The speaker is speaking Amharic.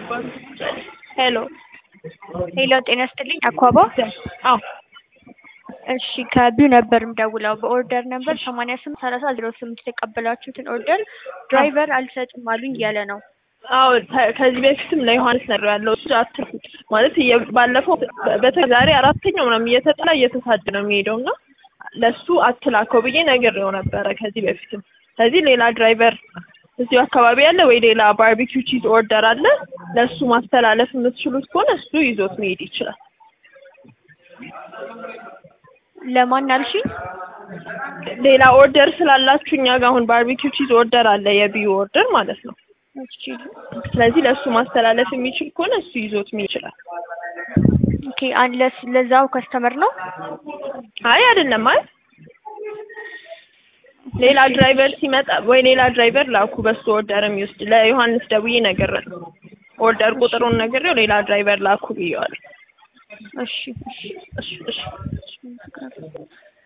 ሄሎ ሄሎ ጤና ይስጥልኝ አኳባ አዎ እሺ ከቢው ነበር የምደውለው በኦርደር ነበር ሰማንያ ስምንት ሰላሳ ዜሮ ስምንት የተቀበላችሁትን ኦርደር ድራይቨር አልሰጥም አሉኝ እያለ ነው አዎ ተ- ከዚህ በፊትም ለዮሐንስ ነግሬዋለሁ እሱ አትርፉት ማለት እየ- ባለፈው በተለይ ዛሬ አራተኛው ምናምን እየተጠላ እየተሳደ ነው የሚሄደው እና ለሱ አትላከው ብዬ ነግሬው ነበረ ከዚህ በፊትም ስለዚህ ሌላ ድራይቨር እዚሁ አካባቢ ያለ ወይ ሌላ ባርቢኪው ቺዝ ኦርደር አለ ለሱ ማስተላለፍ የምትችሉት ከሆነ እሱ ይዞት መሄድ ይችላል ለማን አልሽኝ ሌላ ኦርደር ስላላችሁ እኛ ጋር አሁን ባርቢኪው ቺዝ ኦርደር አለ የቢዩ ኦርደር ማለት ነው እሺ ስለዚህ ለእሱ ማስተላለፍ የሚችል ከሆነ እሱ ይዞት መሄድ ይችላል ኦኬ አንለስ ለዛው ከስተመር ነው አይ አይደለም አይ ሌላ ድራይቨር ሲመጣ ወይ ሌላ ድራይቨር ላኩ በሱ ኦርደር የሚወስድ ለዮሐንስ ደውዬ ነግሬው ኦርደር ቁጥሩን ነግሬው ሌላ ድራይቨር ላኩ ብዬዋለሁ እሺ እሺ እሺ እሺ እሺ